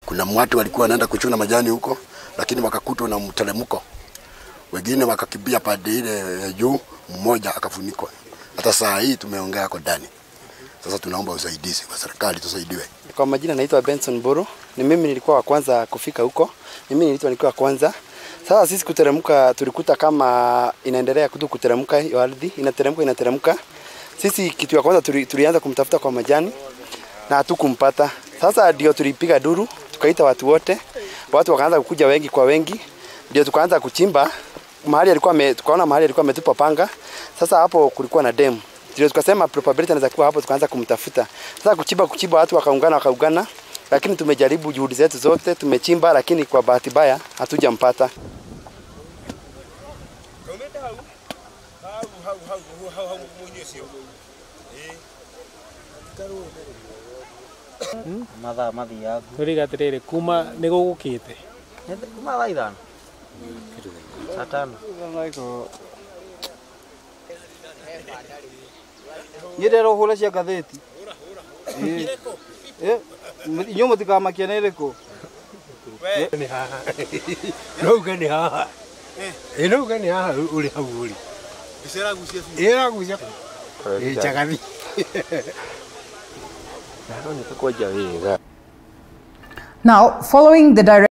Kuna watu walikuwa wanaenda kuchuna majani huko, lakini wakakutwa na mteremko, wengine wakakimbia pande ile ya juu, mmoja akafunikwa. Hata saa hii tumeongea kwa ndani. Sasa tunaomba usaidizi kwa serikali, tusaidiwe. Kwa majina naitwa Benson Buru. Ni mimi nilikuwa wa kwanza kufika huko. Mimi nilitwa nikiwa wa kwanza. Sasa sisi kuteremka tulikuta kama inaendelea kutu kuteremka hiyo ardhi, inateremka inateremka. Sisi kitu ya kwanza tuli, tulianza kumtafuta kwa majani na hatukumpata. Sasa ndio tulipiga duru, tukaita watu wote. Watu wakaanza kukuja wengi kwa wengi. Ndio tukaanza kuchimba mahali alikuwa ame, tukaona mahali alikuwa ametupa panga. Sasa hapo kulikuwa na demu. Ndio tukasema probability anaweza kuwa hapo, tukaanza kumtafuta. Sasa kuchimba kuchimba, watu wakaungana wakaungana, lakini tumejaribu juhudi zetu zote, tumechimba, lakini kwa bahati mbaya hatujampata. mathaa mathiagu turiga atiriri kuma nĩ gũgũkĩte kuma thaa ithano saa tano nä ndera å hå re cia ngathäti inyuä må tikamakia nä rä kå nauga nä haha ä nauga nä haha å rä hau å rä ä ragucia njagathi Now, following the direct